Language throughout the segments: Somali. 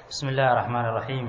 بسم الله الرحمن الرحيم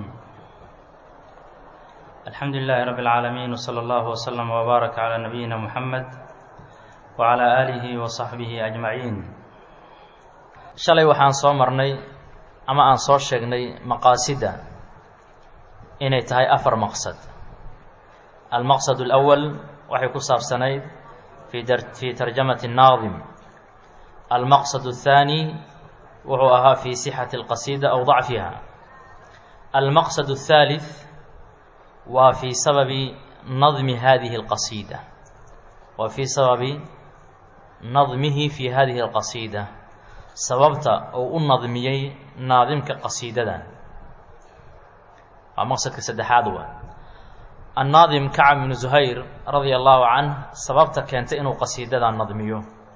الحمد لله رب العالمين وصلى الله وسلم وبارك على نبينا محمد وعلى آله وصحبه أجمعين shalay waxaan soo marnay ama aan soo sheegnay maqaasida inay tahay afar maqsad almaqsad الأول waxay ku saabsanayd fi tarjamati الnaadim almaqsad الثاني wuxuu ahaa fi sixati اlqasida aw dacfiha almaqsad الثالث waa fi sababi nadmi hadihi اlqasida waa fi sababi nadmihi fi hadihi اlqasida sababta uu u nadmiyey naadimka qasiidadan waa maqsadka saddexaad wa annaadim kacab bnu zuhayr radia allahu canh sababta keentay inuu qasiidadan nadmiyo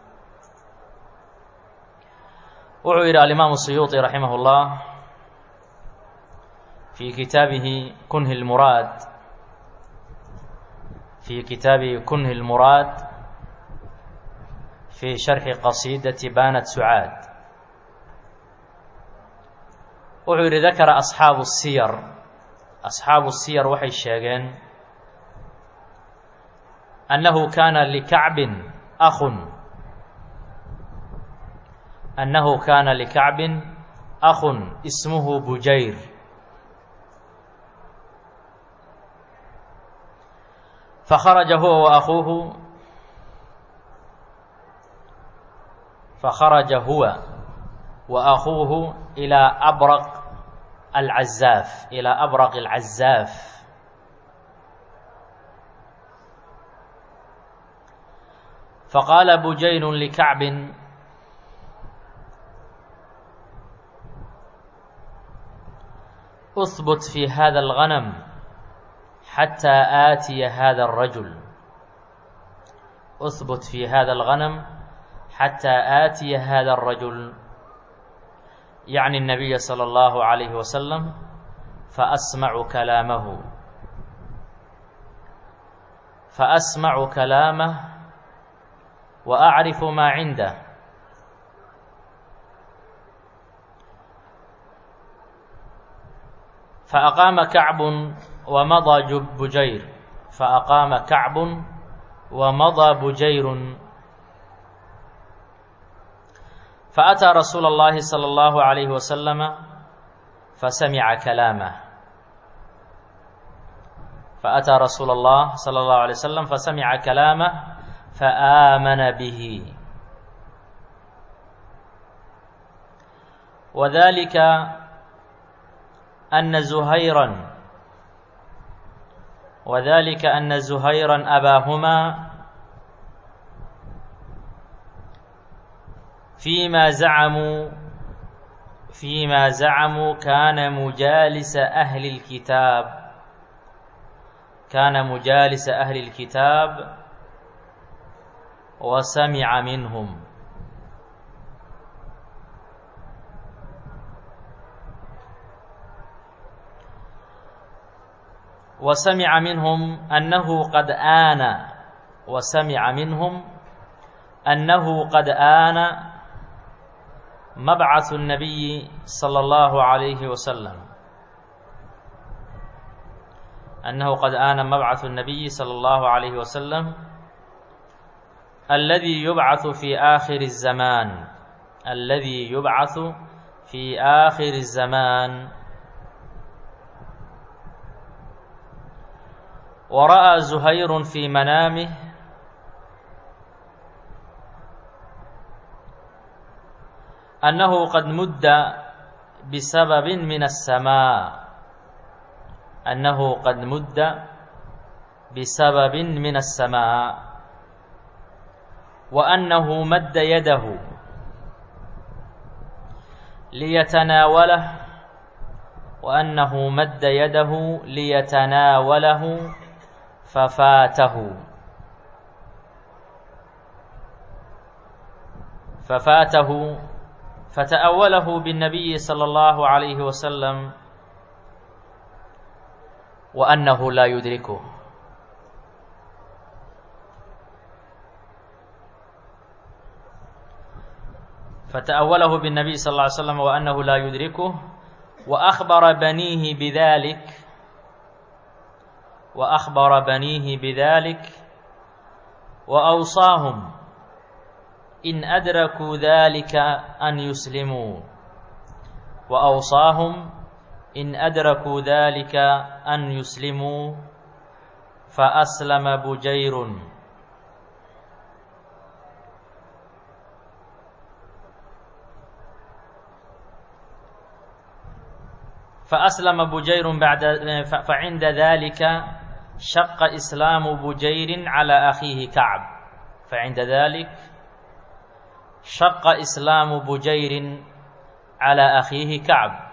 wuxuu yidhi alimaamu suyuuطi raximah اllah fi kitaabihi kunhi اlmuraad fi kitaabihi kunhi اlmuraad fi sharxi qasiidati banat sucaad wuxuu yidhi dakara asxaabu siyar asxaabu siyar waxay sheegeen annahu kaana likacbin akhun annahu kaana likacbin akhun ismuhu bujayr fakharaja huwa wa akuuhu fakharaja huwa wa akuuhu ilaa abraq alcazaaf ilaa abraq alcazaaf faqaala bujayru likacbin اثبت في هذا الغنم حتى آتي هذا الرجل اثبت في هذا الغنم حتى آتي هذا الرجل يعني النبي صلى الله عليه وسلم فأسمع كلامه فأسمع كلامه وأعرف ما عنده فأقام كعب ومضى بجير فأقام كعب ومضى بجير فأتى رسول الله صلى الله عليه وسلم فسمع كلامه فأتى رسول الله صلى الله عليه وسلم فسمع كلامه فآمن به وذلك أن زهيرا وذلك أن زهيرا أباهما فيما زعموا فيما زعموا كان مجالس أهل الكتاب كان مجالس أهل الكتاب وسمع منهم وسمع منهم أنه قد آن وسمع منهم أنه قد آن مبعث النبي صلى الله عليه وسلم أنه قد آن مبعث النبي صلى الله عليه وسلم الذي يبعث في آخر الزمان الذي يبعث في آخر الزمان ورأى زهير في منامه أنه قد مد بسبب من السماء أنه قد مد بسبب من السماء وأنه مد يده ليتناوله وأنه مد يده ليتناوله ففاته ففاته فتأوله بالنبي صلى الله عليه وسلم وأنه لا يدركه فتأوله بالنبي صلى الله عليه وسلم وأنه لا يدركه وأخبر بنيه بذلك وأخبر بنيه بذلك وأوصاهم إن أدركوا ذلك أن يسلموا وأوصاهم إن أدركوا ذلك أن يسلموا فأسلم بجير فأسلم بجير بعد فعند ذلك شق إسلام بجير على أخيه كعب فعند ذلك شق إسلام بجير على أخيه كعب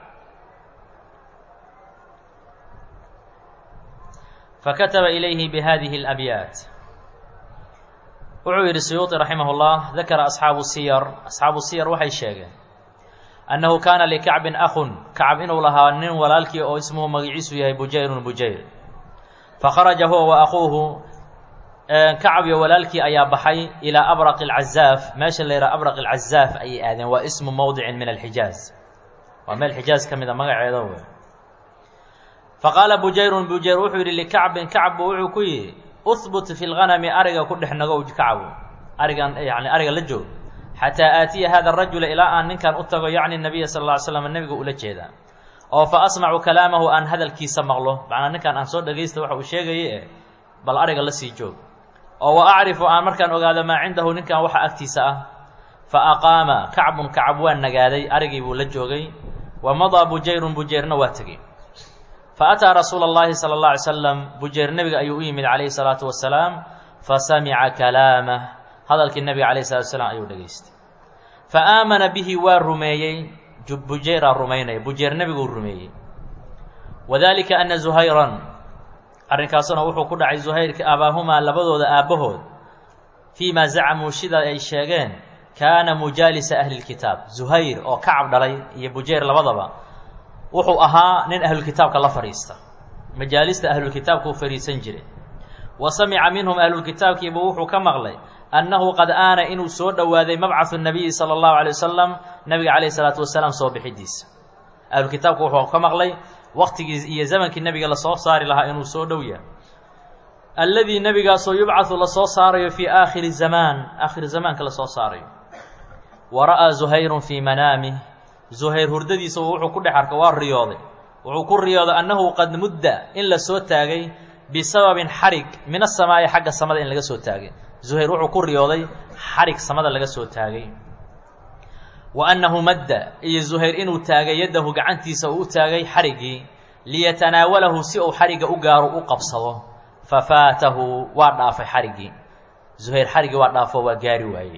فكتب إليه بهذه الأبيات wuxuu yidhi suyuuطi raximah اllah dakara asxaabu siyar asxaabu siyar waxay sheegeen annahu kaana likacbin akhun kacab inuu lahaa nin walaalkii oo ismuhu magaciisu yahay bujayrun bujayr fakharaja huwa wa akuuhu kacab iyo walaalkii ayaa baxay ilaa abraq اlcazaaf meesha la yidhaha abraq اlcazaaf ayay aadeen waa ismu mowdicin min alxijaaz waa meel xijaaz ka mida magaceeda wey faqaala bujayrun bujayr wuxuu yidhi likacbin kacb bu wuxuu ku yidhi uhbut fi lganami ariga ku dhex nagow kacbu arigan yani ariga la joog xataa aatiya hada rajula ilaa aan ninkan u tago yacni nabiya sal lla ly slam nebiga ula jeedaa oo fa asmacu kalaamahu aan hadalkiisa maqlo macnaa ninkan aan soo dhagaysta waxa uu sheegaye eh bal ariga la sii joog oo wa acrifu aan markaan ogaado maa cindahu ninkan waxa agtiisa ah fa aqaama kacbun kacab waa nagaaday arigii buu la joogay wa madaa bujayrun bujayrna waa tegey faataa rasuula اllahi salى اlه alay slam bujeyr nebiga ayuu u yimid calayhi الsalaatu wasalaam fasamica kalaamah hadalkii nebiga alayh salatu wasalaam ayuu dhegaystay faaamana bihi waa rumeeyey bujeyraa rumaynaya bujeyr nebiguu rumeeyey wadalika ana zuhayran arrinkaasuna wuxuu ku dhacay zuhayrka abaahumaa labadooda aabbahood fii ma zacamuu sida ay sheegeen kaana mujaalisa ahli اlkitaab zuhayr oo kacab dhalay iyo bujeyr labadaba wuxuu ahaa nin ahlulkitaabka la fadhiista majaalista ahlulkitaabka u fadhiisan jiray wa samica minhum ahlulkitaabkiiba wuxuu ka maqlay annahu qad aana inuu soo dhowaaday mabcahu nabiyi sala allahu alay wasalam nabiga calayhi salaatu wasalaam soo bixidiisa ahlulkitaabku wuxuu ka maqlay waqtigii iyo zamankii nebiga lasoo saari lahaa inuu soo dhow yahay alladii nebigaasoo yubcahu lasoo saarayo fii aakhiri zamaan aakhiri zamaanka lasoo saarayo wa ra'aa zuhayrun fii manaamih zuhayr hurdadiisa wuxuu ku dhex arka waa riyooday wuxuu ku riyooday annahu qad mudda in la soo taagay bisababin xarig min asamaa'i xagga samada in laga soo taagay zuhayr wuxuu ku riyooday xarig samada laga soo taagay wa annahu madda iyo zuhayr inuu taagay yaddahu gacantiisa uu u taagay xariggii liyatanaawalahu si uu xarigga u gaaro u qabsado fa faatahu waa dhaafay xariggii zuhayr xariggii waa dhaafo waa gaari waayey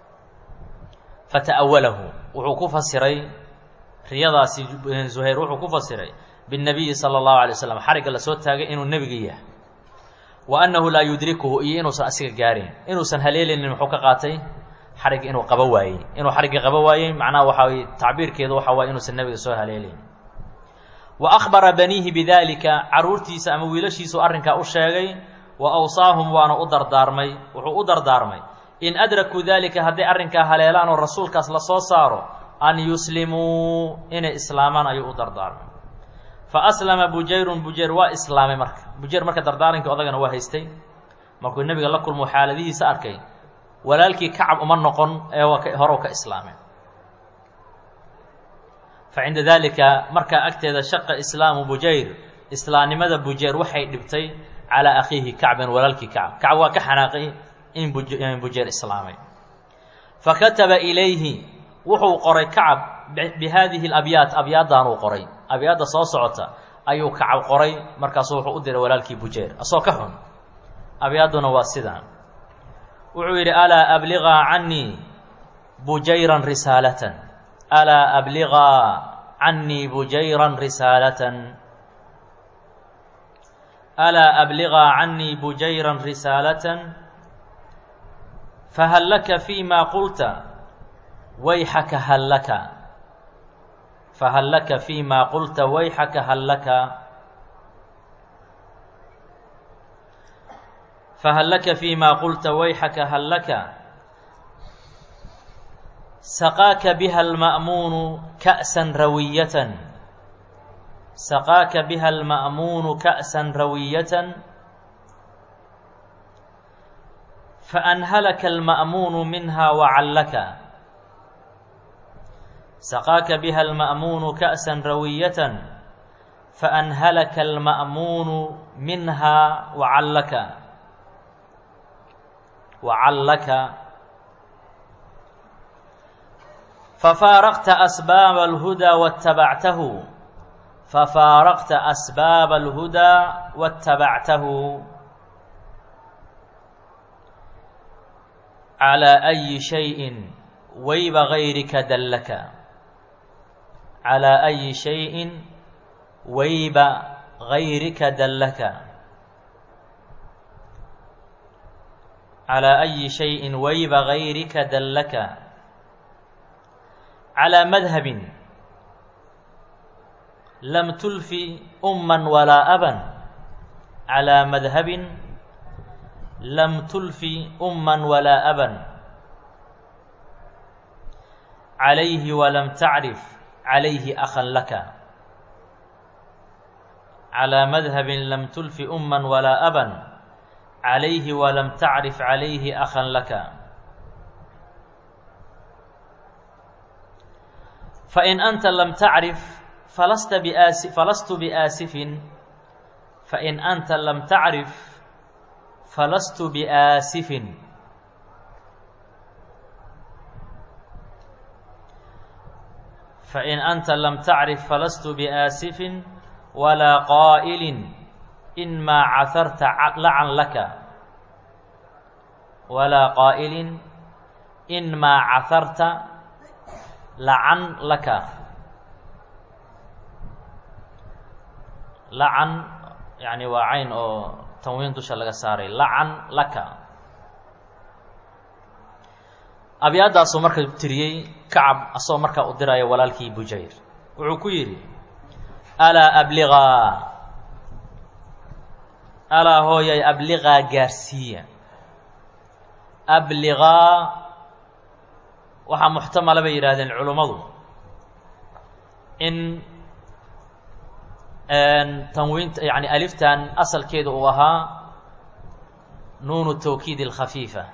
fata'awalahu wuxuu ku fasiray riyadaasi zuhayr wuxuu ku fasiray binnabiyi sala allahu alay waslam xarigga lasoo taagay inuu nebiga yahay wa annahu laa yudrikuhu iyo inuusan asiga gaarayn inuusan haleelinin muxuu ka qaatay xarigga inuu qabo waayey inuu xarigga qabo waayey macnaha waxa weye tacbiirkeedu waxa waye inuusan nebiga soo haleelayn wa akhbara baniihi bidaalika carruurtiisa ama wiilashiisu arrinkaa u sheegay wa awsaahum waana u dardaarmay wuxuu u dardaarmay in adrakuu daalika hadday arrinkaa haleelaan oo rasuulkaas la soo saaro an yuslimuu inay islaamaan ayuu u dardaarmay fa aslama bujayrun bujayr waa islaamay marka bujayr marka dardaarankii odagana waa haystay markuu nebiga la kulmo xaaladihiisa arkay walaalkii kacab uma noqon ee waa horow ka islaamay fa cinda daalika markaa agteeda shaqa islaamu bujayr islaamnimada bujayr waxay dhibtay calaa akhiihi kacbin walaalkii kacab kacab waa ka xanaaqay in bujayr islaamay fa kataba ilayhi wuxuu qoray kacab bi haadihi alabyaat abyaaddan uu qoray abyaadda soo socota ayuu kacab qoray markaasuu wuxuu u diray walaalkii bujayr asoo ka xun abyaadduna waa sidan wuxuu yidhi alaa abligaa cannii bujayran risaalatan alaa abligaa cannii bujayran risaalatan alaa abligaa cannii bujayran risaalatan fahal laka fiima qulta wayxaka hal laka fahal laka fiima qulta wayxaka hal laka fahal laka fiima qulta wayxaka hal laka saqaaka biha alma'muunu ka'san rawiyatan saqaaka biha alma'muunu ka'san rawiyatan faanhalaka alma'muunu minha wacallaka saqaaka biha alma'muunu ka'san rawiyatan faanhalaka alma'muunu minha wacallaka wacallaka fafaaraqta asbaaba alhudaa watabactahu fafaaraqta asbaaba alhudaa watabactahu calaa ayi shayin wayba gayrika dallaka calaa ayi shayin wayba gayrika dallaka calaa ayi shayin wayba gayrika dallaka calaa madhabin lam tulfi umman walaa aban calaa madhabin lam tulfi umman walaa aban calayhi walam tacrif calayhi akhan laka calaa madhabin lam tulfi umman walaa aban calayhi walam tacrif calayhi akhan laka fain anta lam tacrif falasta biaasi falastu biaasifin fain anta lam tacrif falastu biaasifin fain anta lam tacrif falastu biaasifin walaa qaa'ilin in maa caharta lacan laka walaa qaa'ilin in maa caharta lacan laka lacan yani waa cayn oo tanwiin dusha laga saaray lacan laka abyaadaasuu marka tiriyey kacab asagoo markaa u diraya walaalkii bujayr wuxuu ku yidhi alaa abligaa alaa hooyay abligaa gaarsiiya abligaa waxaa muxtamala bay yidhaahdeen culummadu in tanwiinta yani aliftan asalkeedu uu ahaa nuunu tawkiid alkhafiifa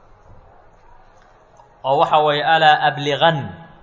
oo waxa weeye alaa abligan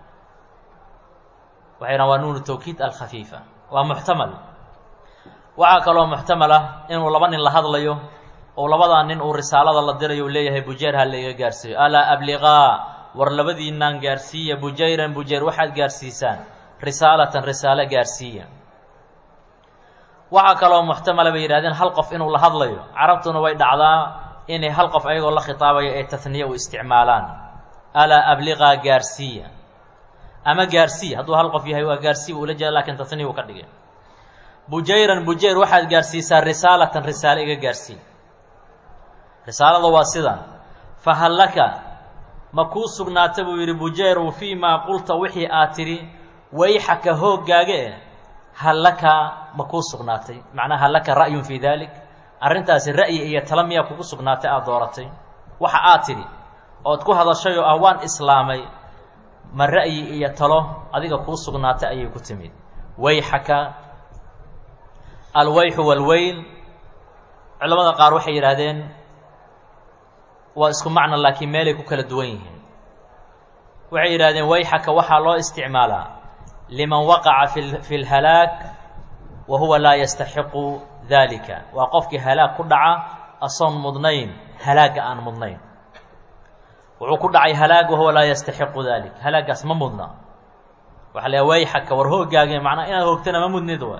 waxay dhahan waa nuunu tawkiid alkhafiifa waa muxtamal waxaa kaloo muxtamal ah inuu laba nin la hadlayo oo labadaa nin uu risaalada la dirayo uu leeyahay bujeer ha laiga gaarsiiyo alaa abligaa war labadiinaan gaarsiiya bujayran bujayr waxaad gaarsiisaan risaalatan risaalo gaarsiiya waxaa kaloo muxtamala bay yidhahdeen hal qof inuu la hadlayo carabtuna way dhacdaa inay hal qof ayagoo la khitaabaya ee tahniye u isticmaalaan alaa abligaa gaarsiiya ama gaarsiiya hadduu hal qof yahay waa gaarsiiya ula jeeda lakin tahniya uu ka dhigay bujayran bujayr waxaad gaarsiisaa risaalatan risaalo iga gaarsii risaalada waa sidan fahal laka ma kuu sugnaata buu yidhi bujayru fii maa qulta wixii aad tidhi wayxaka hooggaaga eh hal laka ma kuu sugnaatay macnaa hal laka ra'yun fii dalik arrintaasi ra'yi iyo tala miyaa kugu sugnaatay aada dooratay waxa aad tidhi ood ku hadashay oo ah waan islaamay ma ra'yi iyo talo adiga kuu sugnaatay ayay ku timid wayxaka alwayxu walweyl culamada qaar waxay yidhaahdeen waa isku macno laakiin meelay ku kala duwan yihiin waxay yidhahdeen wayxaka waxaa loo isticmaalaa liman waqaca fi fi lhalaag wa huwa laa yastaxiqu dalika waa qofkii halaag ku dhaca asoon mudnayn halaagga aan mudnayn wuxuu ku dhacay halaag wahuwa laa yastaxiqu dalik halaaggaas ma mudna waxa la wayxaka war hoogaage macnaa inaad hoogtana ma mudnid wa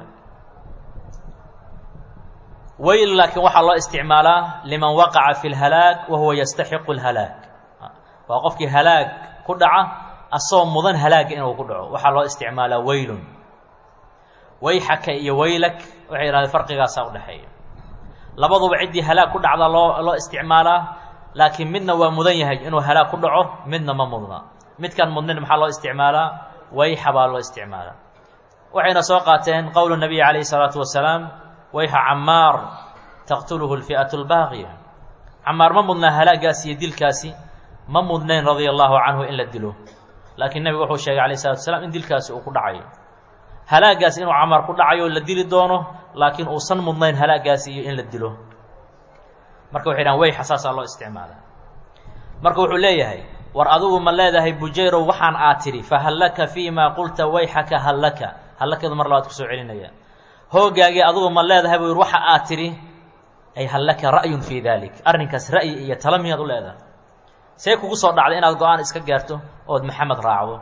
weyl laakiin waxaa loo isticmaalaa liman waqaca fi lhalaag wa huwa yastaxiqu lhalaag waa qofkii halaag ku dhaca asagoo mudan halaagga inuu ku dhaco waxaa loo isticmaalaa weylun wayxaka iyo weylak waxay yidhahdeen farqigaasaa udhexeeya labaduba ciddii halaag ku dhacda loo loo isticmaalaa laakiin midna waa mudan yahay inuu halaag ku dhaco midna ma mudna midkaan mudnin maxaa loo isticmaalaa wayxa baa loo isticmaalaa waxayna soo qaateen qowlu nabiy calayhi salaatu wasalaam wayxa camaar taqtuluhu lfi'atu lbaaqiya camaar ma mudnaa halaagaasi iyo dilkaasi ma mudnayn radia allahu canhu in la dilo laakiin nebigu wuxuu sheegay alayh salatu wasalaam in dilkaasi uu ku dhacayo halaagaas inuu camar ku dhacayo la dili doono laakiin uusan mudnayn halaagaasi iyo in la dilo marka waxay dhahan weyxa saasaa loo isticmaalaa marka wuxuu leeyahay war adigu ma leedahay bujayrow waxaan aad tidhi fahal laka fii maa qulta wayxaka hal laka hallakadu mar labaad kusoo celinaya hoogaagii adigu ma leedahay buu yidhi waxa aad tidhi ay hal laka ra'yun fii dalik arrinkaas ra'yi iyo tala miyaad u leedahay see kugu soo dhacday inaad go-aan iska gaarto ood maxamed raacdo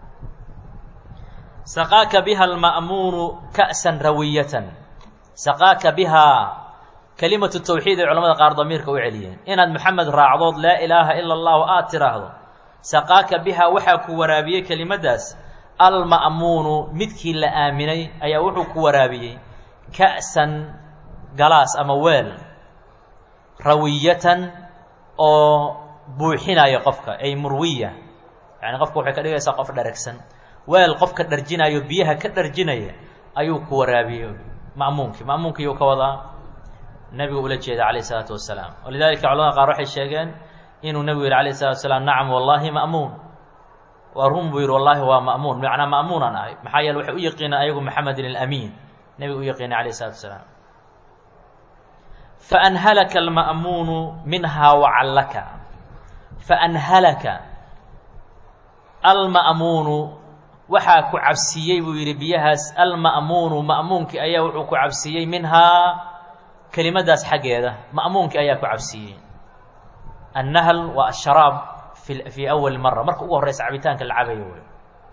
saqaaka biha alma'muunu ka'san rawiyatan saqaaka bihaa kelimatu tawxiid ay culamada qaar damiirka u celiyeen inaad maxamed raacdood laa ilaaha ila allahu aad tiraahdo saqaaka bihaa waxaa ku waraabiyey kelimaddaas alma'muunu midkii la aaminay ayaa wuxuu ku waraabiyey ka'san galaas ama weel rawiyatan oo buuxinaya qofka ay murwiya yacni qofka waxay ka dhigaysaa qof dharagsan weel qofka dharjinayo biyaha ka dharjinaya ayuu ku waraabiyey ma'muunkii ma'muunkiyuu ka wadaa nebigu ula jeeda calayh isalaatu wasalaam walidalika culamada qaar waxay sheegeen inuu nebigu yihi alayh salatu wasalaam nacam wallahi ma'muun waa run buu yihi wallahi waa ma'muun macnaa ma'muunan ahay maxaa yeele waxay u yaqiinaan ayagu maxamedin alamiin nebigu u yaqiinay alayh isalatu wasalaam faanhalaka alma'muunu minhaa wacallaka faanhalaka alma'muunu waxaa ku cabsiiyey buu yidhi biyahaas alma'muunu ma'muunkii ayaa wuxuu ku cabsiiyey minhaa kelimadaas xaggeeda ma'muunkii ayaa ku cabsiiyey annahl waa asharaab fi fii awali mara marka ugu horreysa cabitaanka la cabayo wey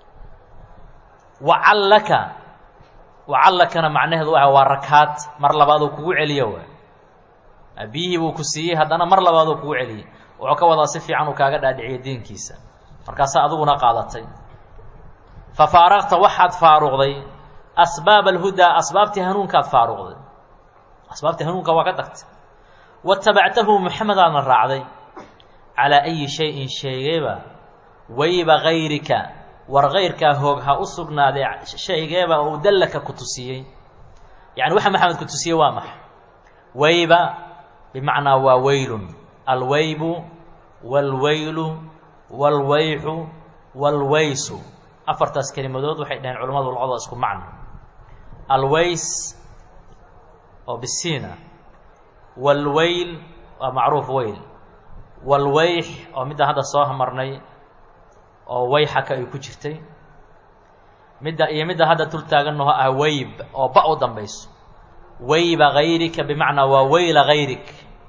wacallaka wacallakana macnaheedu waa waa rakaad mar labaaduu kugu celiyo wey biyihii buu ku siiyey haddana mar labaaduu kugu celiyey wuxuu ka wadaa si fiican uu kaaga dhaadhiciyo diinkiisa markaasaa adiguna qaadatay fa faaraqta waxaad faaruqday asbaab alhudaa asbaabtii hanuunkaad faaruqday asbaabtii hanuunka waa ka tagtay watabactahu maxamedaadna raacday calaa ayi shayin sheegeeba wayba gayrika war kayrkaa hoog ha u sugnaaday shaygeeba uu dallaka ku tusiyey yacni waxa maxamed ku tusiyey waa maxa wayba bimacnaa waa weylun alwaybu waalweylu waalwayxu waalwaysu afartaas kelimadood waxay dhaheen culamadu luqada isku macno always oo bisiina waalweyl waa macruuf weyl waalweyx oo midda hadda soo marnay oo wayxaka ay ku jirtay midda iyo midda hadda tul taagannaho ah weyb oo ba u dambayso wayba gayrika bimacnaa waa weyla gayrik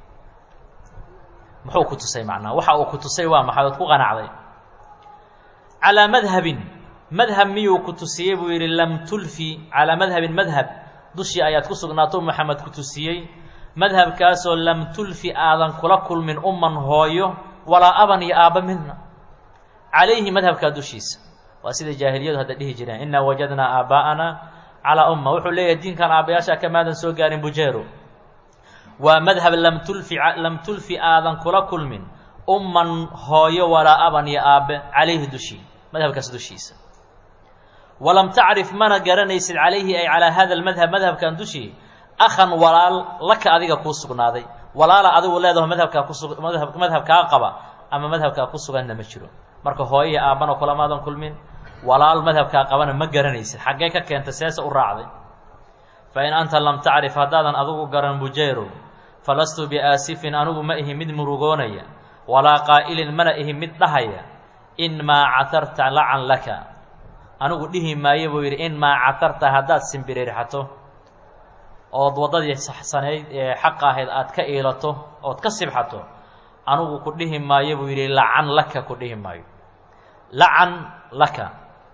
muxuu ku tusay macnaa waxa uu ku tusay waa maxay ood ku qanacday calaa madhabin madhab miyuu ku tusiyey buu yidhi lam tulfi calaa madhabin madhab dushii ayaad ku sugnaato maxamed ku tusiyey madhabkaasoo lam tulfi aadan kula kulmin umman hooyo walaa aban iyo aabba midna calayhi madhabkaa dushiisa waa sida jaahiliyadu hadda dhihi jireen innaa wajadnaa aabaa'ana calaa umma wuxuu leeyahay diinkan aabbayaasha kamaadan soo gaarin bujeero waa madhab lam tulfi lam tulfi aadan kula kulmin umman hooyo walaa aban iyo aabbe calayhi dushii madhabkaas dushiisa walam tacrif mana garanaysid calayhi ay calaa hada almadhab madhabkan dushii akhan walaal laka adiga kuu sugnaaday walaala adigu leedaho madhabkaa kusu madhab madhabkaa qaba ama madhabkaa ku suganna ma jiro marka hooyo iyo aabbana kulamaadan kulmin walaal madhabkaa qabana ma garanaysid xaggee ka keentay seese u raacday fa in anta lam tacrif haddaadan adigu garan bujayro falastu biaasifin anigu ma ihi mid murugoonaya walaa qaa'ilin mana ihi mid dhahaya in maa catarta lacan laka anigu dhihi maayo buu yidhi in maa catarta haddaad simbirirxato ood waddadii saxsanayd ee xaqa ahayd aad ka iilato ood ka sibxato anigu ku dhihi maayo buu yidhi lacan laka ku dhihi maayo lacan laka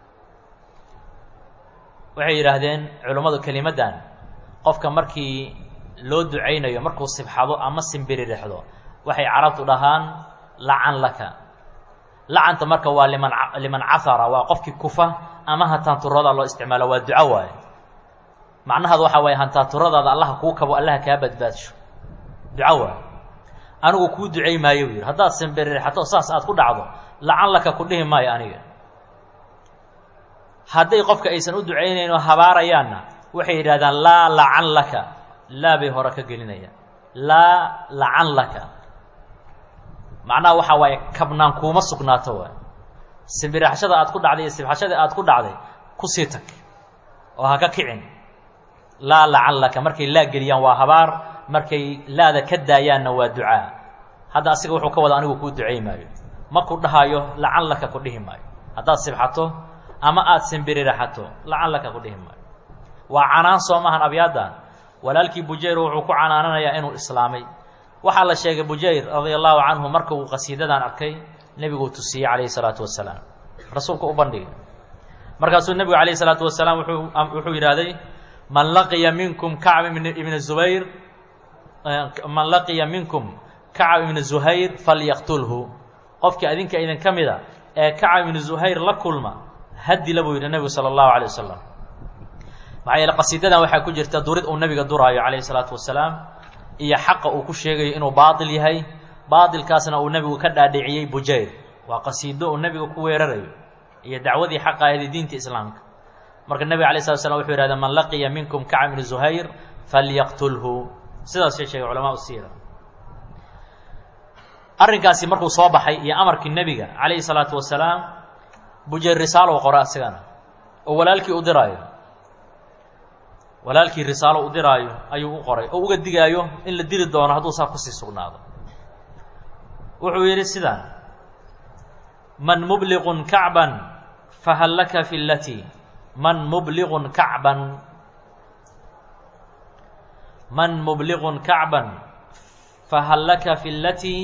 waxay yidhaahdeen culummadu kelimaddan qofka markii loo ducaynayo markuu sibxado ama simbiririxdo waxay carabtu dhahaan lacan laka lacanta marka waa liman liman cahara waa qofkii kufa ama hantaanturada loo isticmaalo waa duco waaye macnahaadu waxaa waaye hantaanturadaada allaha kuu kabo allaha kaa badbaadsho duco waaye anigu kuu ducay maayo buu yidhi haddaad simbiririxato saas aad ku dhacdo lacan laka ku dhihi maayo aniga hadday qofka aysan u ducaynayn oo habaarayaanna waxay yidhahdaan laa lacan laka laa bay hore ka gelinayaan laa lacan laka macnaha waxaa waaye kabnaan kuuma sugnaato waay simbiraxshada aad ku dhacday iyo sibxashada aad ku dhacday kusii tag oo ha ka kicin laa lacallaka markay laa geliyaan waa habaar markay laada ka daayaanna waa ducaa hadda asiga wuxuu ka wada anigu kuu ducey maayo ma ku dhahayo lacallaka ku dhihi maayo haddaad sibxato ama aada simbiririxato lacallaka ku dhihi maayo waa canaan soo maahan abyaaddan walaalkii bujayr wuxuu ku canaananayaa inuu islaamay waxaa la sheegay bujayr radia allahu canhu marka uu qasiidadan arkay nebiguu tusiyey calayhi salaatu wasalaam rasuulku u bandhigay markaasuu nebigu calayhi salaatu wasalaam wuxuu wuxuu yidhaahday man laqiya minkum kacb ibna zubayr man laqiya minkum kacab ibna zuhayr falyaqtulhu qofkii adinka idin ka mida ee kacab ibna zuhayr la kulma hadila buu yidhi nebigu sala allahu alay wasalam maxaa yeele qasiidadan waxaa ku jirta durid uu nebiga duraayo calayhi salaatu wasalaam iyo xaqa uu ku sheegayo inuu baatil yahay baatilkaasna uu nebigu ka dhaadhiciyey bujayr waa qasiido uu nebiga ku weerarayo iyo dacwadii xaqa ahayd diinta islaamka marka nebiga alay slat slam wuxuu yihahda man laqiya minkum kacab ibni zuhayr falyaqtulhu sidaasay sheegay culamaa siira arrinkaasi markuu soo baxay iyo amarkii nebiga calayhi salaatu wasalaam bujayr risaalo u qora asigana oo walaalkii u diraayo walaalkii risaalo u diraayo ayuu u qoray oo uga digaayo in la dili doono hadduu saa kusii sugnaado wuxuu yidhi sidaan man mubliqun kacban fahal laka fi lati man mubliqun kacban man mubliqun kacban fahal laka fi lati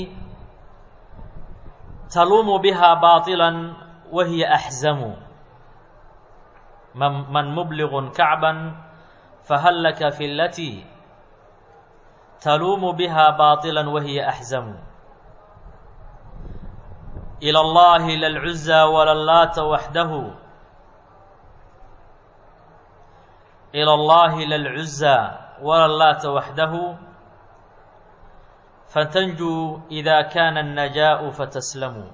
taluumu biha baطila wahiya axzamu man man mubliqun kacban fahal laka fi lati taluumu biha baطila wahiya axzamu ilى اllahi la lcuza wala laata waxdahu ilى اllahi la lcuza wala laata waxdahu fatanjuu إida kana الnajaءu fataslamuu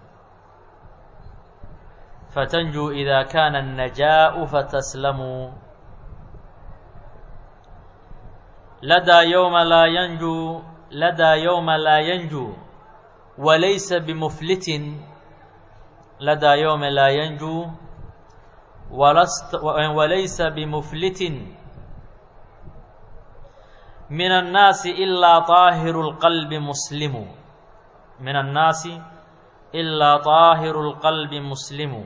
fatanjuu إida kana الnajaءu fataslamuu ladaa yowma laa yanjuu ladaa yowma laa yanjuu walaysa bimuflitin ladaa yowma laa yanjuu walast walaysa bimuflitin min annaasi ilaa طaahiru اlqalbi muslimu min annaasi ilaa طaahiru اlqalbi muslimu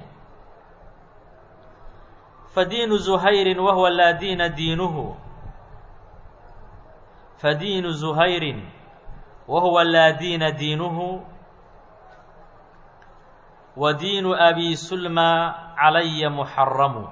fadiinu zuhayri wahuwa laa diina diinuhu fadiinu zuhayrin wahuwa laa diina diinuhu wa diinu abi sulma calaya muxaramu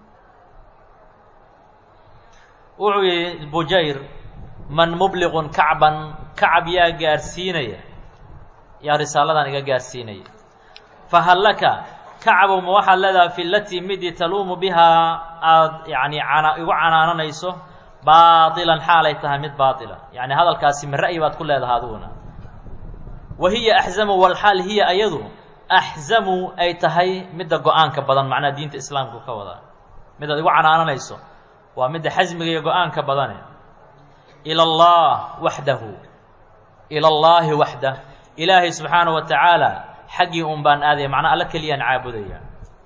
wuxuu yihi bujayr man mubliqun kacban kacab yaa gaarsiinaya yaa risaaladan iga gaarsiinaya fahal laka kacabow ma waxaad leedahay fi latii midii taluumu bihaa aada yacni cana igu canaananayso baailan xaalay tahay mid baatila yacni hadalkaasi ma ra'yi baad ku leedahay adiguna wa hiya axzamu walxaal hiya ayadu axzamu ay tahay midda go-aanka badan macnaha diinta islaamku ka wadaa midaad igu canaananayso waa midda xasmiga iyo go-aanka badane ila allah waxdahu ila allaahi waxdah ilaahay subxaana wa tacaala xaggii un baan aadaya macnaa alla keliyaan caabudaya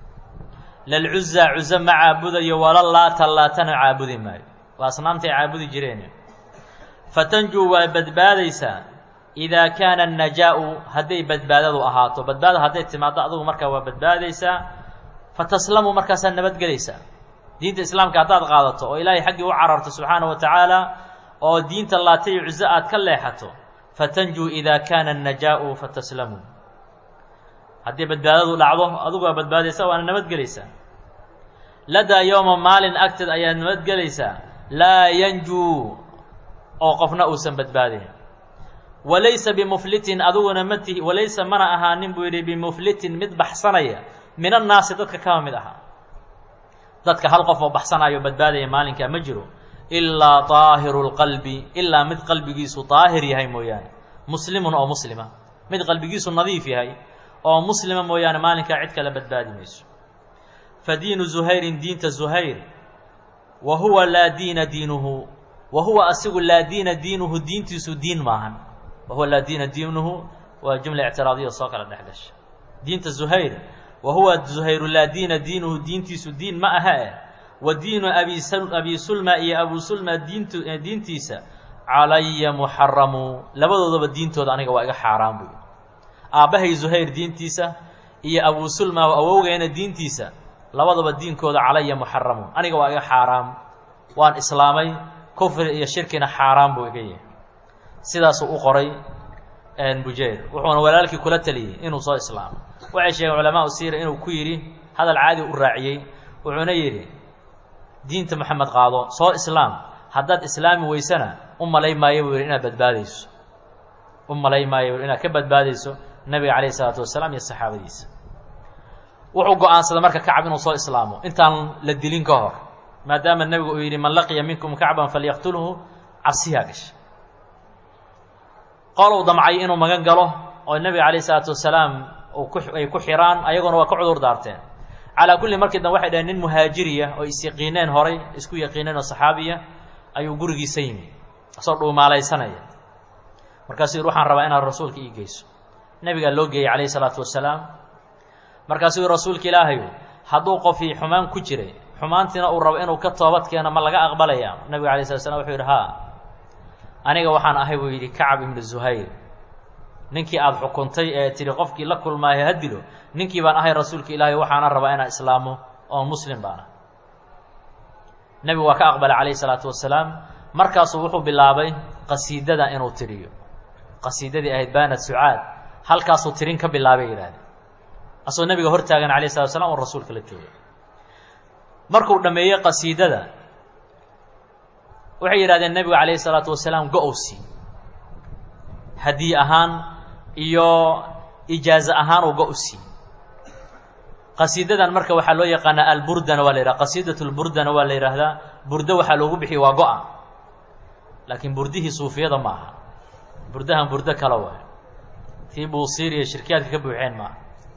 lalcuza cuzo ma caabudayo wala laata laatana caabudi maayo waa asnaamtay caabudi jireen fatanjuu waa badbaadaysaa idaa kaana annajaa'u hadday badbaadadu ahaato badbaada hadday timaaddo adugu markaa waa badbaadaysaa fataslamu markaasaad nabadgelaysaa diinta islaamka haddaad qaadato oo ilaahay xaggii u cararto subxaana wa tacaala oo diinta laata iyo cuzo aad ka leexato fatanjuu idaa kaana annajaa'u fataslamu haddii badbaadadu dhacdo adugu waa badbaadaysaa waana nabadgelaysaa ladaa yowma maalin agteed ayaad nabadgelaysaa laa yanjuu oo qofna uusan badbaadayn walaysa bimuflitin adiguna ma tihi walaysa mana ahaanin buu yidhi bimuflitin mid baxsanaya min annaasi dadka kama mid ahaa dadka hal qof oo baxsanayo badbaadaya maalinkaa ma jiro ilaa طaahiru اlqalbi ilaa mid qalbigiisu daahir yahay mooyaane muslimun oo muslima mid qalbigiisu nadiif yahay oo muslima mooyaane maalinkaa cid kale badbaadi mayso fadiinu zuhayrin diinta zuhayr wa huwa laa diina diinuhu wa huwa asigu laa diina diinuhu diintiisu diin maahan wa huwa laa diina diinuhu waa jumla ictiraadiya soo kala dhex gasha diinta zuhayr wa huwa zuhayru laa diina diinuhu diintiisu diin ma aha eh wa diinu abi sulma iyo abu sulma diint diintiisa calaya muxaramu labadoodaba diintooda aniga waa iga xaaraan buy aabbahay zuhayr diintiisa iyo abu sulma awowgeena diintiisa labadaba diinkooda calaya muxaramu aniga waa iga xaaraam waan islaamay kufri iyo shirkina xaaraan buu iga yahay sidaasuu u qoray bujeyr wuxuuna walaalkii kula teliyey inuu soo islaamo waxay sheegeen culamaa siira inuu ku yidhi hadal caadi u raaciyey wuxuuna yidhi diinta moxamed qaado soo islaam haddaad islaami weysana u malay maayo buu yidhi inaad badbaadayso u malay maayo buu inaad ka badbaadayso nabiga calayhi isalaatu wasalaam iyo saxaabadiisa wuxuu go-aansaday marka kacab inuu soo islaamo intaan la dilin ka hor maadaama nebigu uu yidhi man laqiya minkum kacban falyaqtulhu cabsiyaa gashay qolow damcay inuu magan galo oo nebiga calayh isalaatu wasalaam ay ku xiraan ayaguna waa ka cudur daarteen calaa kulli markii dambe waxay dhaheen nin muhaajiriya oo isyaqiineen horay isku yaqiineen oo saxaabiya ayuu gurigiisa yimi asoo dhuumaalaysanaya markaasuu yidhi waxaan rabaa inaad rasuulka ii geyso nebigaa loo geeyey calayhi salaatu wasalaam markaasuu yidhi rasuulka ilaahayu hadduu qofii xumaan ku jiray xumaantiina uu rabo inuu ka toobad keeno ma laga aqbalaya nebiga alay slat slam wuxuu yidhi haa aniga waxaan ahay buu yidhi kacab ibnu zuhayr ninkii aada xukuntay ee tidhi qofkii la kulmaayo ha dilo ninkii baan ahay rasuulka ilaahay waxaana rabaa inaan islaamo oo muslim baana nebigu waa ka aqbalay calayhi salaatu wasalaam markaasuu wuxuu bilaabay qasiidada inuu tiriyo qasiidadii ahayd baanad sucaad halkaasuu tirin ka bilaabay yidhahdeen asagoo nebiga hor taagan alayh salatu waslam oo rasuulka la joogay markuu dhammeeyey qasiidada waxay yidhahdeen nebigu calayhi salaatu wasalaam go-owsi hadiye ahaan iyo ijaaze ahaan uu go-usi qasiidadan marka waxaa loo yaqaanaa alburdana waa la yidhaha qasiidat lburdana waa la yidhaahdaa burdo waxaa loogu bixiya waa go-a laakiin burdihii suufiyada ma aha burdahan burdo kale waay tii buusiiriya shirkiyaadka ka buuxeen maaha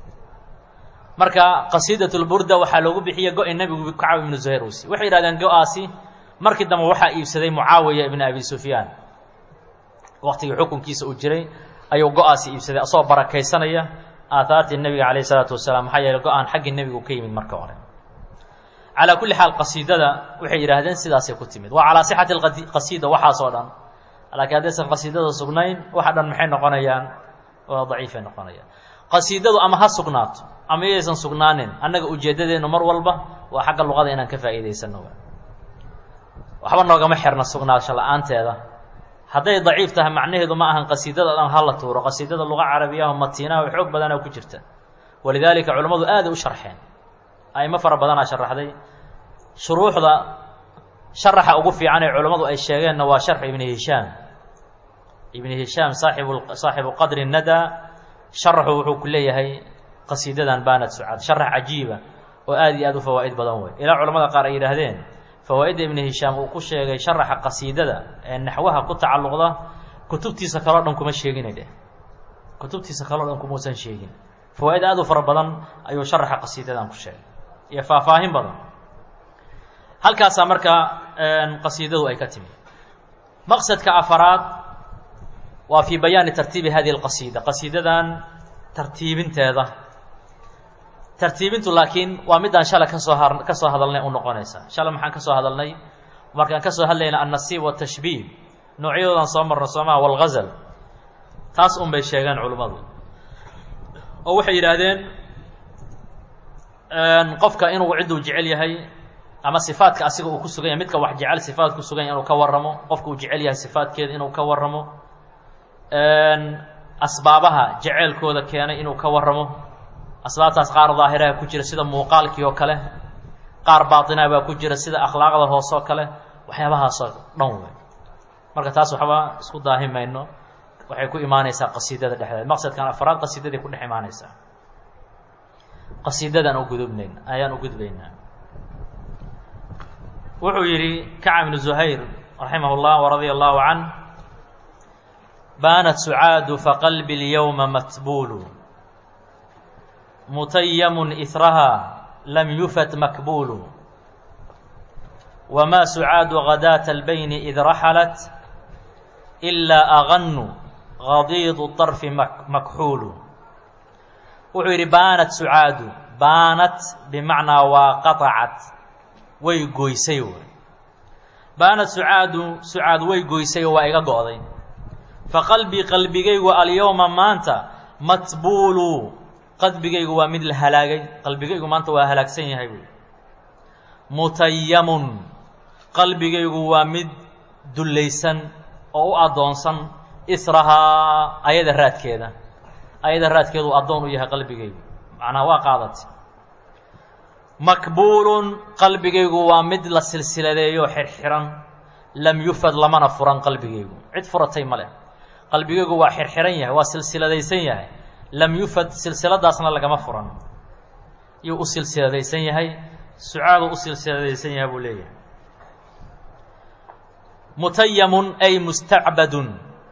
marka qasiidat lburda waxaa loogu bixiya go-i nebigu kacab ibnu zuhayr usi waxay yidhahdeen go-aasi markii dambe waxaa iibsaday mucaawiya ibn abi sufyaan waktigii xukunkiisa uu jiray ayuu go-aasi iibsaday asagoo barakaysanaya aahaartii nebiga calayh isalaatu wasalaam maxaa yeeley go-aan xaggii nebigu ka yimid marka hore calaa kulli xaal qasiidada waxay yidhaahdeen sidaasay ku timid waa calaa sixati qasiida waxaasoo dhan laakiin haddaysan qasiidada sugnayn waxa dhan maxay noqonayaan waa daciifay noqonayaan qasiidadu ama ha sugnaato ama iyaysan sugnaanin annaga ujeeddadeennu mar walba waa xagga luqada inaan ka faa'iidaysano waxba noogama xirna sugnaansho la-aanteeda hadday daciif tahay macnaheedu ma ahan qasiidada dhan ha la tuuro qasiidada luqa carabiyaho matiinaha oo xoog badanaa ku jirta walidaalika culammadu aaday u sharxeen a'imo fara badanaa sharaxday shuruuxda sharaxa ugu fiican ee culammadu ay sheegeenna waa sharxu ibni hishaam ibni hishaam saaxibu saaxibu qadri nada sharaxu wuxuu ku leeyahay qasiidadan baanad sucaad sharax cajiiba oo aad iyo aad u fawaa'id badan wey ilaa culamada qaar ay yidhaahdeen fawaa'idda ibni hishaam uu ku sheegay sharaxa qasiidada ee naxwaha ku tacalluqda kutubtiisa kaleo dhan kuma sheegina dheh kutubtiisa kaleo dhan kumuusan sheegin fawaa'id aad u fara badan ayuu sharaxa qasiidadan ku sheegay iyo faahfaahin badan halkaasaa marka qasiidadu ay ka timi maqsadka afaraad waa fii bayaani tartiibi hadihi alqasiida qasiidadan tartiibinteeda tartiibintu laakiin waa midaan shalay kasoo har ka soo hadalnay u noqonaysa shalay maxaan ka soo hadalnay markaan ka soo hadlayna annasiib watashbiih noocyadoodan soo marno soomaha walghazal taas un bay sheegeen culimmadu oo waxay yidhaahdeen qofka inuu cidduu jecel yahay ama sifaadka asiga uu ku sugan yahay midka wax jecel sifaad ku sugan yahay inuu ka warramo qofka uu jecel yahay sifaadkeeda inuu ka warramo asbaabaha jeceelkooda keenay inuu ka warramo asbaabtaas qaar daahiraha ku jira sida muuqaalkii oo kale qaar baatinaa baa ku jira sida akhlaaqda hoose oo kale waxyaabahaasoo dhan wey marka taas waxba isku daahi mayno waxay ku imaanaysaa qasiidada dhexdeeda maqsadkan afraad qasiidaday ku dhex imaanaysaa qasiidadaan u gudubnayn ayaan u gudbaynaa wuxuu yidhi kacab ibnu zuhayr raximah اllah waradia allahu canh baanat sucaadu faqalbi اlyowma matbuulu mutayamun ihraha lam yufat makbuulu wma sucaadu gadaata albayni id raxalat ilaa aganu gadiidu طarfi makxuulu wuxuu yidhi baanat sucaadu baanat bimacnaa waa qaطacat way goysay w baanad sucaadu sucaad way goysay oo waa iga go'day fa qalbii qalbigaygu alyowma maanta matbuulu qalbigaygu waa mid la halaagay qalbigaygu maanta waa halaagsan yahay buui mutayamun qalbigaygu waa mid dullaysan oo u addoonsan israhaa ayada raadkeeda ayada raadkeedu addoon u yahay qalbigaygu macnaha waa qaadatay makbuulun qalbigaygu waa mid la silsiladeeyo xirxiran lam yufad lamana furan qalbigaygu cid furatay ma leh qalbigaygu waa xirxiran yahay waa silsiladaysan yahay lam yufad silsiladaasna lagama furan yuu u silsiladaysan yahay sucaadu u silsiladaysan yahay buu leeyahay mutayamun ay mustacbadun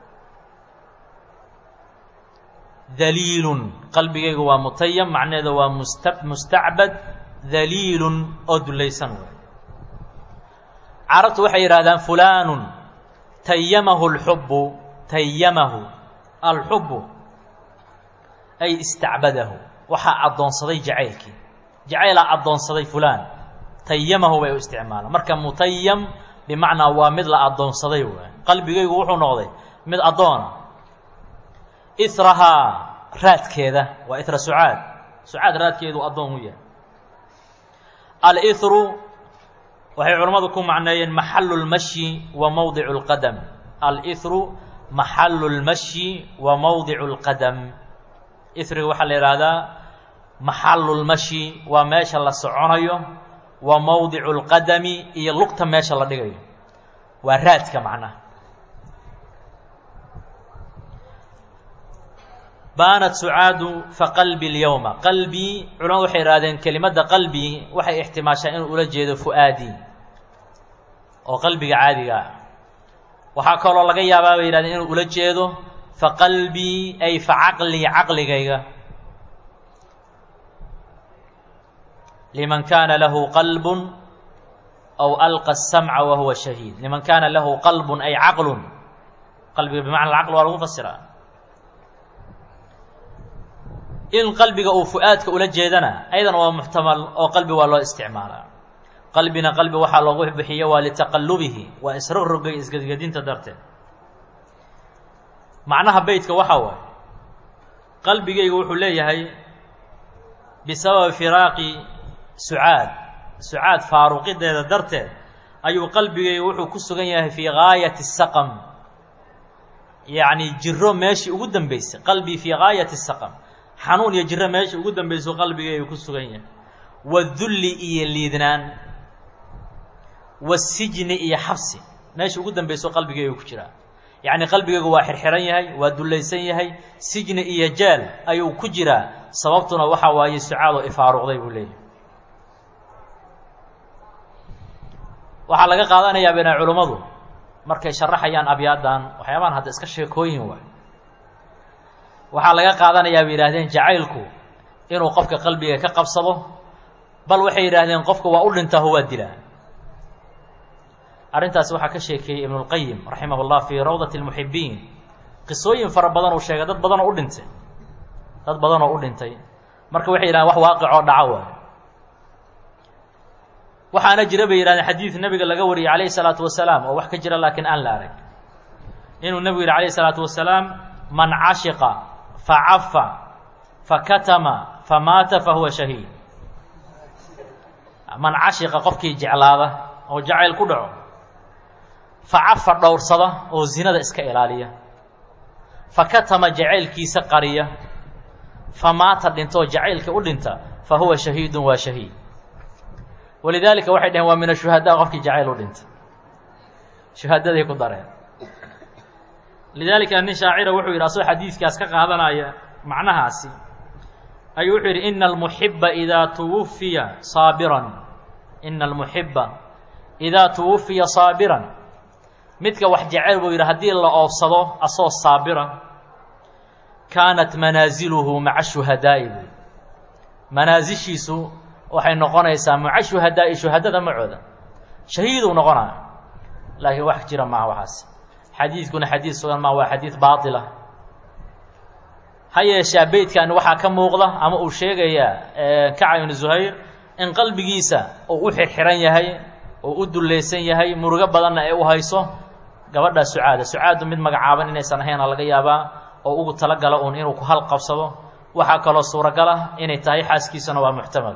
daliilun qalbigaygu waa mutayam macnaheeda waa musta mustacbad daliilun oo dulaysan wey carabtu waxay yidhahdaan fulaanun tayamahu alxubbu tayamahu alxubbu ay istacbadahu waxaa addoonsaday jacaylkii jacaylaa addoonsaday fulaan tayamahu bay u isticmaalaan marka mutayam bimacnaa waa mid la addoonsaday waay qalbigaygu wuxuu noqday mid addoona israhaa raadkeeda waa ira sucaad sucaad raadkeedu addoon u yahay alithru waxay culammadu ku macneeyeen maxalu lmashyi wa mawdicu اlqadam alithru maxalu lmashyi wa mawdicu اlqadam ithriga waxaa la yidhaahdaa maxalu lmashyi waa meesha la soconayo wa mawdicu اlqadami iyo lugta meesha la dhigayo waa raadka macnaha baanat sucaadu faqalbi اlyowma qalbii culamadu waxay ihahdeen kelimadda qalbi waxay ixtimaashaa inuu ula jeedo fu'aadii oo qalbiga caadiga ah waxaa kaloo laga yaabaa bay yihahdeen inuu ula jeedo faqalbii ay facaqlii caqligayga liman kaana lahu qalbun aw alqa الsamca wa huwa shahiid liman kaana lahu qalbun ay caqlun qalbiga bimacna caql waa lagu fasiraa in qalbiga uu fu'aadka ula jeedana ayadana waa muxtamal oo qalbi waa loo isticmaalaa qalbina qalbi waxaa loogu bixiyo waa litaqalubihi waa isrogrogay isgedgedinta darteed macnaha beytka waxaa waaye qalbigaygu wuxuu leeyahay bisababi firaaqi sucaad sucaad faaruqideeda darteed ayuu qalbigaygu wuxuu ku sugan yahay fii gaayati saqam yacni jiro meeshii ugu dambeysay qalbii fii gaayati saqam xanuun iyo jiro meesha ugu dambayso qalbigaygu ku sugan yahay wadulli iyo liidnaan wasijni iyo xabsi meesha ugu dambayso qalbigaygu ku jiraa yacni qalbigaygu waa xirxiran yahay waa dullaysan yahay sijni iyo jeel ayuu ku jiraa sababtuna waxaa waaye sucaadoo ifaaruqday buu leeyahay waxaa laga qaadanayaa bina culummadu markay sharaxayaan abyaadan waxyaabahan hadda iska sheekooyin waay waxaa laga qaadanayaa bay yidhahdeen jacaylku inuu qofka qalbiga ka qabsado bal waxay yidhaahdeen qofka waa u dhintaaho waa dilaa arrintaasi waxaa ka sheekeeyey ibnulqayim raximah llah fii rawdati lmuxibiin qisooyin fara badan uu sheegay dad badanoo u dhintay dad badanoo u dhintay marka waxay yidhahdeen wax waaqicoo dhaco waay waxaana jira bay yihahdeen xadiid nebiga laga wariyey calayhi salaatu wasalaam oo wax ka jira laakiin aan la arag inuu nebigu yihi calayhi salaatu wasalaam man cashiqa facafa fakatama famaata fahuwa shahiid man cashiqa qofkii jeclaada oo jacayl ku dhaco facafa dhowrsada oo zinada iska ilaaliya fakatama jacaylkiisa qariya famaata dhinta oo jacaylka u dhinta fa huwa shahiidun waa shahiid walidaalika waxay dhaheen waa min ashuhadaa qofkii jacayl u dhinta shuhadaday ku dareen lidaalika nin shaacira wuxuu yidhi asagoo xadiidkaas ka qaadanaya macnahaasi ayuu wuxuu yidhi ina almuxiba idaa tuwufiya saabiran ina almuxiba idaa tuwufiya saabiran midka wax jecel buu yidhi haddii la oofsado asoo saabira kaanat manaaziluhu maca shuhadaa'i buy manaasishiisu waxay noqonaysaa maca shuhadaa'i shuhadada macooda shahiiduu noqonaya laakiin wax jira maaha waxaas xadiidkuna xadiid sugan maa waa xadiid baatila ha yeeshee beydkan waxaa ka muuqda ama uu sheegayaa kacab ibnu zuhayr in qalbigiisa uu u xirxiran yahay oo u dullaysan yahay murugo badanna ay u hayso gabadhaa sucaada sucaadu mid magacaaban inaysan ahayna laga yaabaa oo ugu talagala uun inuu ku halqabsado waxaa kaloo suuragal ah inay tahay xaaskiisana waa muxtamal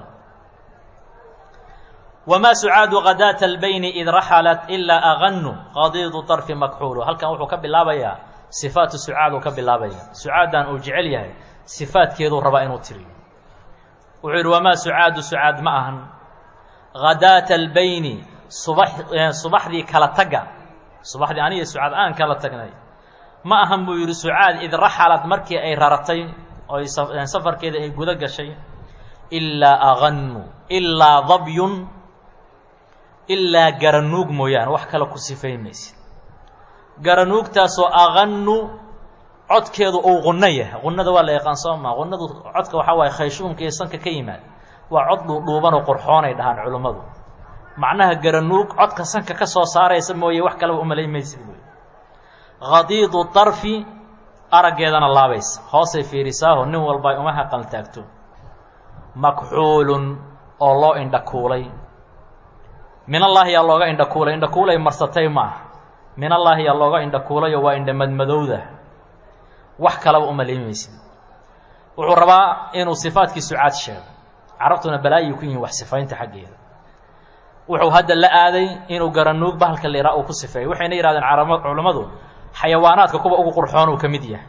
wamaa sucaadu khadaata albayni id raxalat ilaa aganu qadiidu طarfi makxuulu halkan wuxuu ka bilaabayaa sifaatu sucaaduu ka bilaabaya sucaadan uu jecel yahay sifaadkeeduu rabaa inuu tiriyo wuxuu yidhi wamaa sucaadu sucaad ma ahan khadaata albayni subax subaxdii kala tagga subaxdii aniga sucaad aan kala tagnay ma ahan buu yidhi sucaad id raxalad markii ay raratay oo safarkeeda ay guda gashay ilaa aganu ilaa dabyun ilaa garanuug mooyaane wax kale ku sifayn maysid garanuugtaasoo aganu codkeedu uu qunno yahay qunnada waa la yaqaan soo maa qunnadu codka waxaa waaye khayshuumka iyo sanka ka yimaad waa cod dhuudhuubanoo qurxoonay dhahaan culummadu macnaha garanuug codka sanka ka soo saaraysa mooye wax kaleba umalayn maysid buy khadiidu darfi araggeedana laabaysa hoosay fiirisaaho nin walba ay uma haqal taagto makxuulun oo loo indhakuulay min allaahi yaa looga indhakuulay indhakuulay marsatay ma ah min allaahi yaa looga indhakuulayo waa indha madmadowda wax kalaba umalayn maysid wuxuu rabaa inuu sifaadkii sucaad sheego carabtuna balaayay ku yihiin wax sifaynta xaggeeda wuxuu hadda la aaday inuu garanuug bahalka la ihaa uu ku sifeeyo waxayna yidhahdeen carab culammadu xayawaanaadka kuwa ugu qurxoon uu ka mid yahay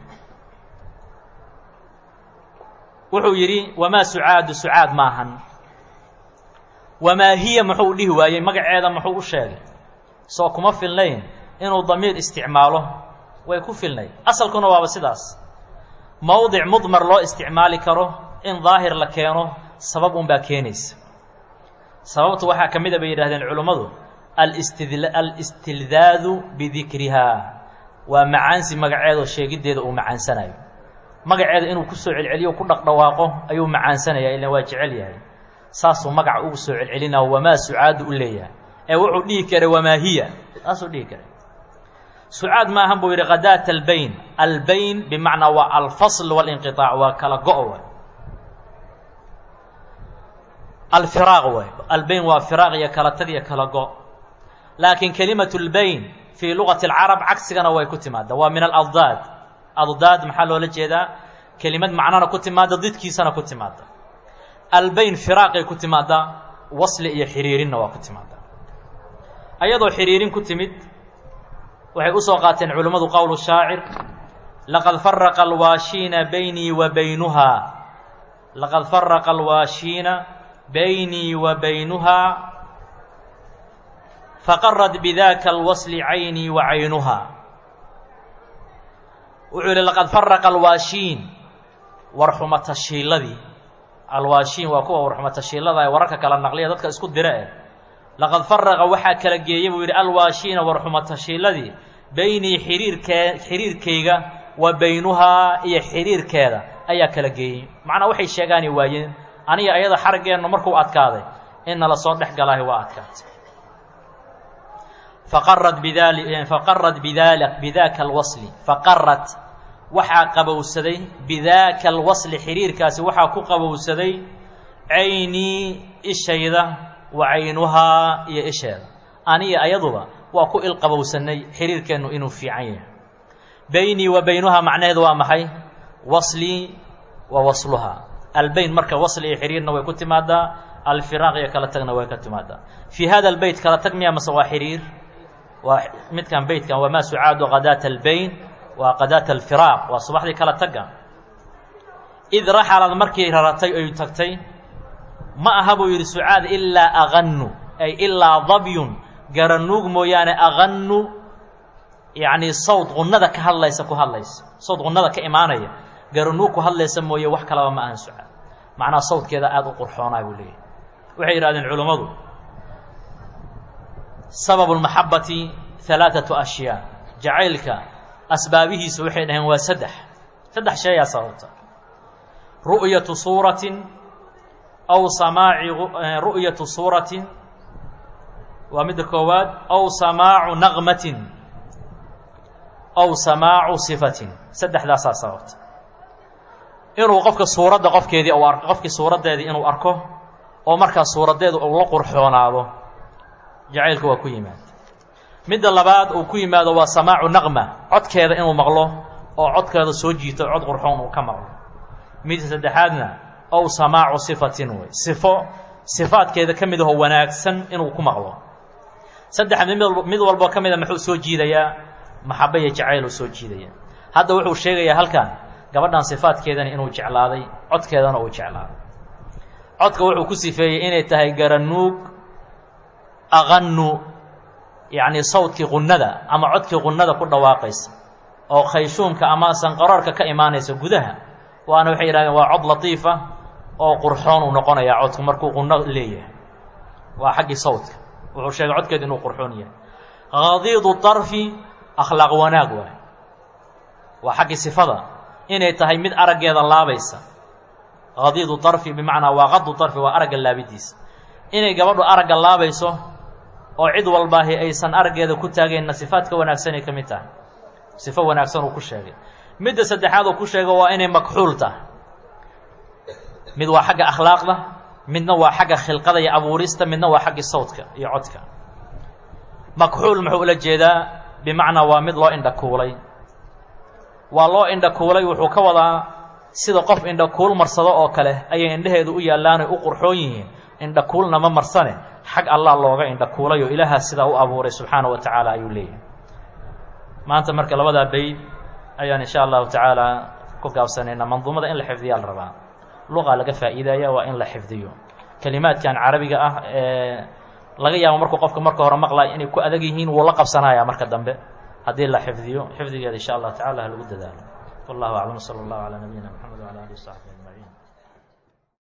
wuxuu yidhi wamaa sucaadu sucaad maahan wamaa hiya muxuu dhihi waayey magaceeda muxuu u sheegay soo kuma filnayn inuu damiir isticmaalo way ku filnayd asalkuna waaba sidaas mowdic mudmar loo isticmaali karo in daahir la keeno sabab unbaa keenaysa sababtu waxaa ka mid a bay yidhahdeen culummadu alistidl alistildaadu bidikrihaa waa macaansi magaceedoo sheegiddeeda uu macaansanayo magaceeda inuu kusoo celceliyo ku dhaqdhawaaqo ayuu macaansanaya ilan waa jecel yahay saasuu magaca ugu soo celcelinaa wamaa sucaadu u leeyahay ee wuxuu dhihi karay wamaa hiya saasuu dhihi karay sucaad maahan buu yidhi khadaata albayn albayn bimacnaa waa alfasl walinqiطaac waa kala go' waay alfiraaq waay albayn waa firaaq iyo kala tag iyo kala go' laakiin kelimatu lbayn fii lugati alcarab cagsigana way ku timaada waa min aladdaad addaad maxaa loola jeedaa kelimad macnona ku timaada didkiisana ku timaada albayn firaaqay ku timaada wasli iyo xiriirinna waa ku timaada ayadoo xiriirin ku timid waxay usoo qaateen culimmadu qowlu shaacir laqad faraqa alwaashiina baynii wa baynuhaa laqad faraqa alwaashiina baynii wa baynuhaa faqarad bidaka alwasli caynii wa caynuhaa wuxuu yihi laqad faraqa alwaashiin warxumatashiiladii alwaashiin waa kuwa warxumatashiilada ee wararka kala naqliya dadka isku dira eh laqad faraqa waxaa kala geeyey buu yidhi alwaashiina warxumatashiiladii beynii xiriirkee xiriirkayga wa baynuhaa iyo xiriirkeeda ayaa kala geeyey macnaa waxay sheegaani waayeen aniga ayada xaraggeennu markuu adkaaday in nala soo dhex galaahi waa adkaatay faqarad bidali faqarad bidali bidaka alwasli faqarad waxaa qabowsaday bidaaka alwasli xiriirkaasi waxaa ku qabowsaday caynii ishayda wa caynuhaa iyo isheeda aniga ayaduba waa ku ilqabowsanay xiriirkeennu inuu fiican yahay beynii wa baynuhaa macnaheedu waa maxay waslii wa wasluhaa albeyn marka wasli iyo xiriirna way ku timaadaa alfiraaq iyo kala tagna way ka timaadaa fii hada albeyt kala tag miya mase waa xiriir waa midkan beytkan wamaa sucaadu khadaata albeyn waa khadaata alfiraaq waa subaxdii kala tagga id raxalad markii raratay oy tagtay ma aha buu yidhi sucaad ilaa aganu ay ilaa dabyun garanuug mooyaane aganu yacnii sawd qunnada ka hadlaysa ku hadlaysa sawd qunnada ka imaanaya garanuug ku hadlaysa mooye wax kalaba ma ahan sucaad macnaha sawdkeeda aada u qurxoonaa buu leeyahy waxay yidhahdeen culummadu sababu lmaxabati halaaثatu ashyaa jacaylka asbaabihiisa waxay dhaheen waa saddex saddex sheeyaa sababta ru'yatu suuratin aw samaaci ru'yatu suuratin waa midda koowaad aw samaacu naqmatin aw samaacu sifatin saddexdaasaa sababta inuu qofka suuradda qofkeedii u ar qofkii suuraddeedii inuu arko oo markaa suuraddeedu uu la qurxoonaado jacaylka waa ku yimaada midda labaad uu ku yimaado waa samaacu naqma codkeeda inuu maqlo oo codkeeda soo jiito cod qurxoon uu ka maqlo midda saddexaadna ow samaacu sifatin wey sifo sifaadkeeda ka mid ahoo wanaagsan inuu ku maqlo saddexda mid walboo ka mida muxuu soo jiidayaa maxaba iyo jacayluu soo jiidaya hadda wuxuu sheegayaa halkan gabadhan sifaadkeedana inuu jeclaaday codkeedana uu jeclaaday codka wuxuu ku sifeeyey inay tahay garanuug aqanu yacni sawdkii qunnada ama codkii qunnada ku dhawaaqaysa oo khayshuumka ama sanqaroorka ka imaanaysa gudaha waana waxay yidhahdeen waa cod latiifa oo qurxoon uu noqonayaa codku markuu qunno leeyahay waa xaggii sawdka wuxuu sheegay codkeedu inuu qurxoon yahay hadiidu طarfi akhlaaq wanaag waay waa xaggii sifada inay tahay mid araggeeda laabaysa hadiidu طarfi bimacnaa waa qadu طarfi waa aragga laabidiisa inay gabadhu aragga laabayso oo cid walbaahi aysan araggeeda ku taageenna sifaadka wanaagsanay ka mid tahay sifo wanaagsan uu ku sheegay midda saddexaad uu ku sheego waa inay makxuul tahay mid waa xagga akhlaaqda midna waa xagga khilqada iyo abuurista midna waa xaggi sawdka iyo codka makxuul muxuu ula jeedaa bimacnaa waa mid loo indhakuulay waa loo indhakuulay wuxuu ka wadaa sida qof indhakuul marsado oo kale ayay indhaheedu u yaallaanay u qurxoon yihiin indhakuulna ma marsane xag allah looga indhakuulay oo ilaahaa sidaa u abuuray subxaana wa tacaala ayuu leeyahay maanta marka labadaa bayd ayaan insha allahu tacaala ku gaabsanaynaa manduumada in la xifdiyaa la rabaa luqa laga faa'iidaya waa in la xifdiyo kelimaadkan carabiga ah ee laga yaabo markuu qofka marka hore maqlaya inay ku adag yihiin wuu la qabsanaya marka dambe haddii la xifdiyo xifdigeeda insha allah tacala ha lagu dadaalo wallahu aclam sala allahu calaa nabiyina mxamed wala alihi w saxbi ajmaciin